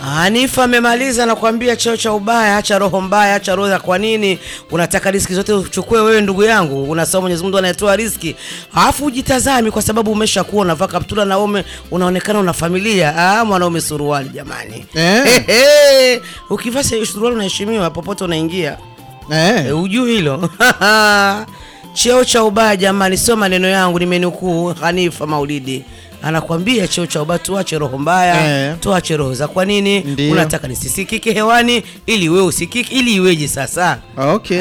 Hanifa amemaliza nakwambia, cheo cha ubaya, acha roho mbaya, acha roho ya kwa nini unataka riski zote uchukue wewe, ndugu yangu? Unasema Mwenyezi Mungu anayetoa riski, alafu ujitazami, kwa sababu umeshakuwa unavaa kaptula na ume unaonekana una familia. Ah, mwanaume suruali jamani, Eh. Ehe, ukivaa suruali unaheshimiwa popote unaingia. Eh. E, ujui hilo cheo cha ubaya jamani, sio maneno yangu, nimenukuu Hanifa Maulidi anakwambia cheo cha ubaya, tuache roho mbaya Eh. tuache roho za kwa nini Ndio. unataka nisisikike hewani ili wewe usikike, ili iweje sasa? Okay.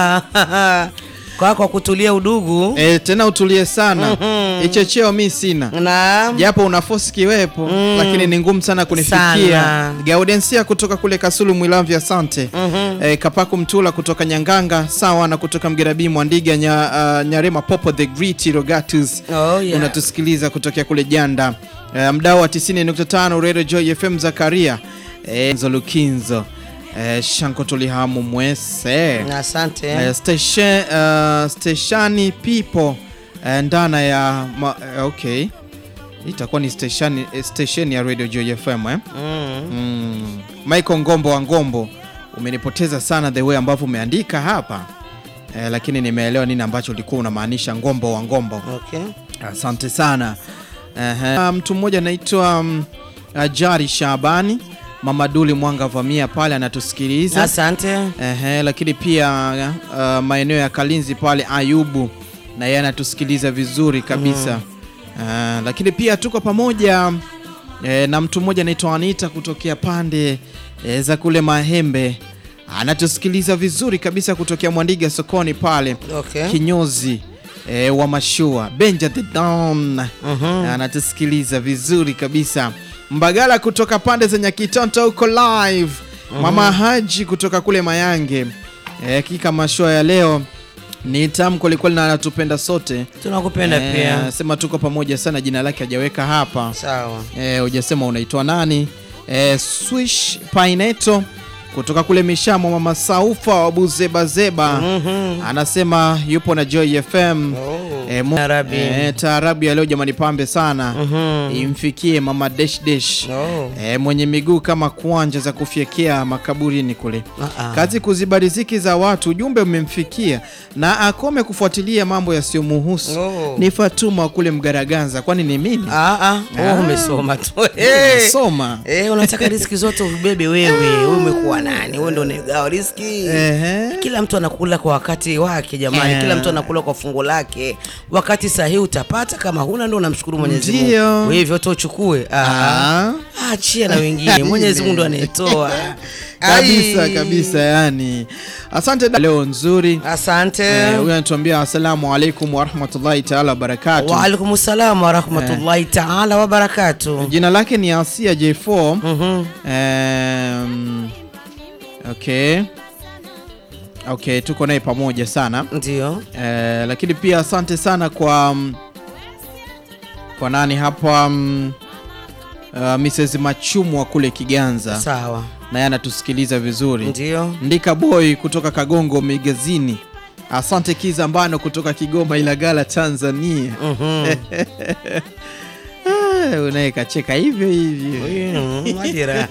Ah, kwa kwa kutulia udugu Eh, tena utulie sana. Hicho cheo mi sina. na Japo una force kiwepo Mm. lakini ni ngumu sana kunifikia. Sana. Gaudensia kutoka kule Kasulu Mwilamvya, asante. Eh, Kapaku Mtula kutoka Nyanganga, sawa na kutoka Mgerabi Mwandiga nya, uh, Nyarema Popo the Great Rogatus. Oh, yeah. Unatusikiliza kutokea kule Janda. Eh, mdau wa 90.5 Radio Joy FM Zakaria. Eh, Zolukinzo. Eh, Shanko Tulihamu Mwese. asante Eh, station, uh, steshani people eh, ndana ya ma, eh, okay itakuwa ni station, eh, station ya Radio Joy FM eh? mm. mm. Michael Ngombo wa Ngombo, umenipoteza sana the way ambavyo umeandika hapa eh, lakini nimeelewa nini ambacho ulikuwa unamaanisha Ngombo wa Ngombo. Okay. Asante sana. Ehe. Ah, mtu mmoja anaitwa um, Jari Shabani Mama Duli Mwanga Vamia pale anatusikiliza. Asante. Ehe, lakini pia uh, maeneo ya Kalinzi pale Ayubu na yeye anatusikiliza vizuri kabisa uh, lakini pia tuko pamoja eh, na mtu mmoja anaitwa Anita kutokea pande eh, za kule Mahembe anatusikiliza vizuri kabisa kutokea Mwandiga sokoni pale Okay. kinyozi eh, wa mashua Benja the Don Mhm. anatusikiliza vizuri kabisa. Mbagala kutoka pande za Nyakitonto huko live. Mama Haji kutoka kule Mayange. Eh, hakika mashua ya leo ni tamu kwelikweli na anatupenda sote. Tunakupenda Eh, pia. Sema tuko pamoja sana, jina lake hajaweka hapa. Sawa. Eh, hujasema unaitwa nani? Eh, Swish Paineto kutoka kule Mishamo, mama Saufa wa Buzebazeba Mhm. anasema yupo na Joy FM. Oh. Eh, mu- Taarabu. eh, taarabu ya leo jamani, pambe sana Mhm. imfikie mama Desh Desh Oh. eh, mwenye miguu kama kuanja za kufyekia makaburini kule. Ah, ah. Kazi kuziba riziki za watu, ujumbe umemfikia na akome kufuatilia mambo yasiyomuhusu. Oh. Ni Fatuma wa kule Mgaraganza, kwani ni mimi Ah, ah. Ah. Oh, umesoma tu. Eh. soma Eh, unataka riski zote ubebe wewe. Wewe umekuwa nani? Wewe ndio unagawa riski. Ehe. Kila mtu anakula kwa wakati wake jamani, Eh. kila mtu anakula kwa fungu lake. Wakati sahihi utapata, kama huna ndio unamshukuru Mwenyezi Mungu. Ndio. Wewe hivyo tu uchukue. Ah. Ah. Achia na wengine. Mwenyezi Mungu ndo anayetoa. kabisa Ai. kabisa, yani asante da- leo nzuri. Asante. Eh, Huyu anatuambia asalamu alaikum warahmatullahi taala wabarakatu. Wa alaikum salam wa rahmatullahi ta'ala wa barakatuh. Jina lake ni Asia J4. Mhm. Um, okay. Okay, tuko naye pamoja sana Ndio. eh, lakini pia asante sana kwa mm, kwa nani hapa mm, uh, Mrs. Machumwa kule Kiganza, Sawa. naye anatusikiliza vizuri. Ndio. Ndika Boy kutoka Kagongo Magazini, asante Kizambano kutoka Kigoma Ilagala Tanzania. Mhm. Ah, unaye kacheka hivyo hivyo. Mm, majira.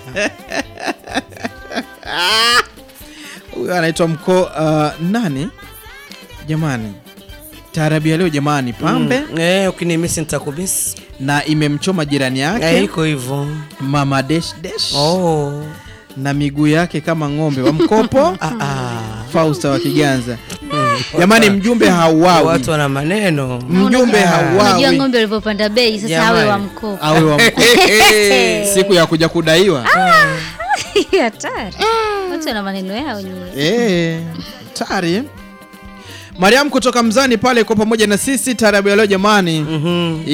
Huyo anaitwa mko uh, nani jamani, taarabu ya leo jamani, pambe Mm. Eh, ukinimisi nitakubisi. na imemchoma jirani yake Eh, iko hivyo. mama desh desh Oh. na miguu yake kama ng'ombe wa mkopo Ah, ah. Fausta wa Kiganza. Jamani, mjumbe hauawi, Watu wana maneno. mjumbe Ah. Unajua hauawi, ng'ombe walivyopanda bei sasa Jamani. awe wa mkopo. awe wa mkopo siku ya kuja kudaiwa. Hatari. Watu wana maneno yao nyewe. Eh, tari Mariam kutoka Mzani pale kwa pamoja na sisi taarabu ya leo jamani. Mhm.